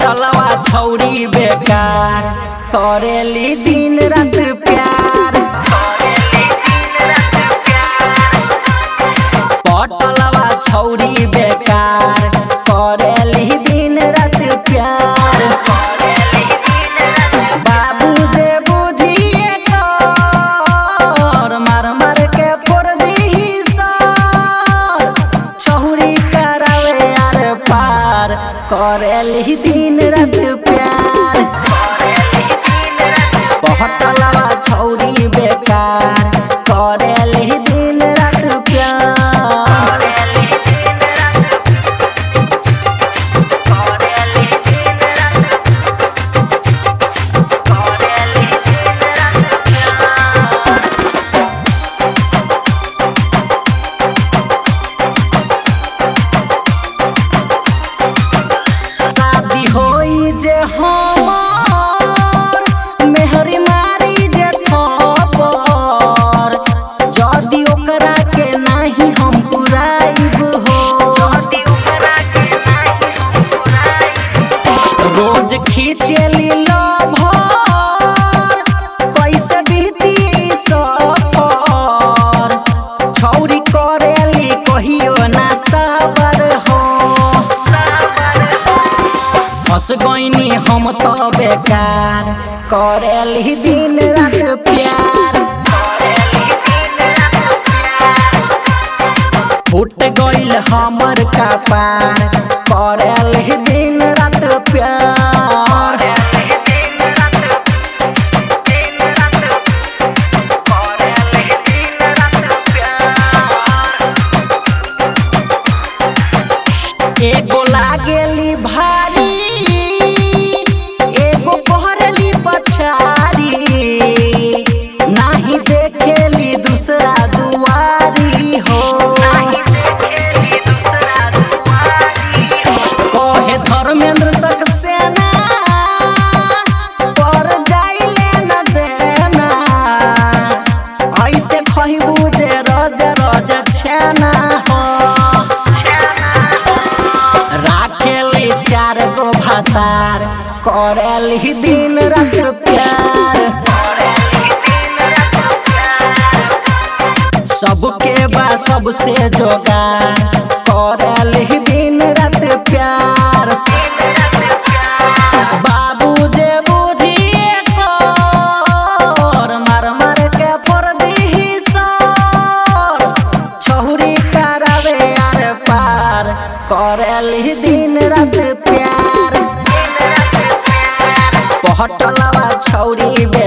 पटलवा छौरी बेकार करेली दिन रात प्यार पटलवा छौरी बेकार करेली दिन रात प्यार बाबू जे बुझिए कर मार मार के फोड़ दीही सर छौरी करावे यार पार करेली दिन रात प्यार पहटलवा छौरी बेकार करेली दिन रात प्यार शादी होई जे हमर मेहरी मारी जे थपर जदी ओकरा के नाही हम पुराइब हो रोज खींचेली लभर कैसे बीती ई सफर छौरी करेली कहियो ना साबर हो फंस गईनी हम तो बेकार करेली दिन रात प्यार फूट गईल हमर कपार करेली दिन रात प्यार एगो लागेली भारी एगो पहरली पछारी नाही देखेली दूसरा दुआरी हो कहे धर्मेंद्र सक्सेना पर जाइले न देना ऐसे खहिबू जे रज रज छेना हो राखेली चार गो भातार करेली दिन रात प्यार सबके बा सबसे जोगार करेली दिन रात प्यार बाबू जे बुझिए कर मार मार के फोड़ दीही सर छहुरी करावे यार पार करेली दिन रात प्यार पहटलवा छौरी बे